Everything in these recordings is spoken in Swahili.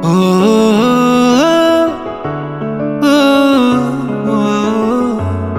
Oh, oh, oh, oh.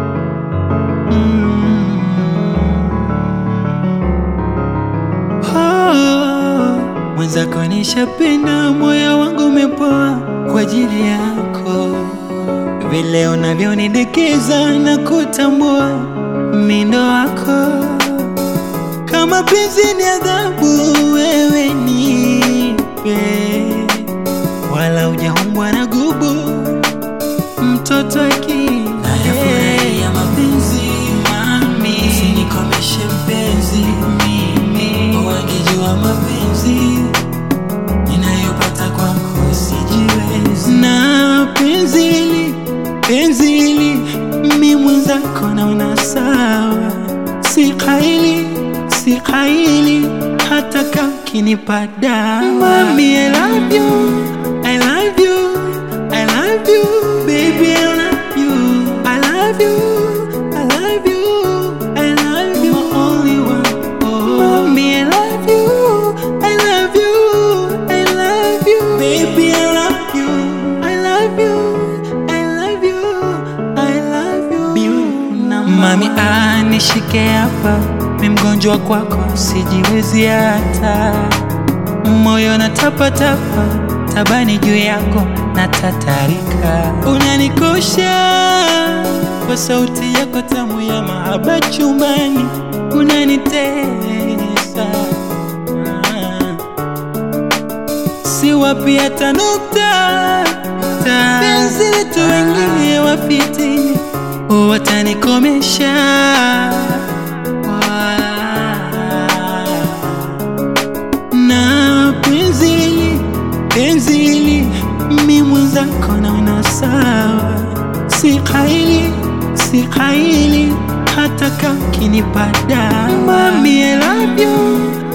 Mm. Oh, mwenzako nishapenda, moyo wangu umepoa kwa ajili yako, vile unavyonidekeza na kutambua mindo wako kama penzi ni adhabu, wewe nipe, wala ujaumbwa na gubu, mtoto akili Nayafurahia mapenzi mami, usinikomeshe mpenzi mimi, wangejua mapenzi ninayopata kwako sijiwezi. na penzi hili, penzi hili, mi mwenzako naona sawa, si kaili, si kaili, hata kakinipa dawa. Mami, I love you, I love you, I love you, baby, I love you, I love you, I love you, I love you, my only one. Oh, mami, I love you, I love you, I love you, baby, I love you, I love you, I love you, I love you. Mami, anishike hapa, mi mgonjwa kwako, sijiwezi hata moyo na tapatapa tabani juu yako na tatarika, unanikosha kwa sauti yako tamu ya mahaba chumbani, unanitesa si wapi hata nukta ta penzi letu wengine wafitini watanikomesha na penzi hili, penzi hili, mi mwenzako naona sawa, si kaili, si kaili, hata kakinipa dawa. Mami, I love you,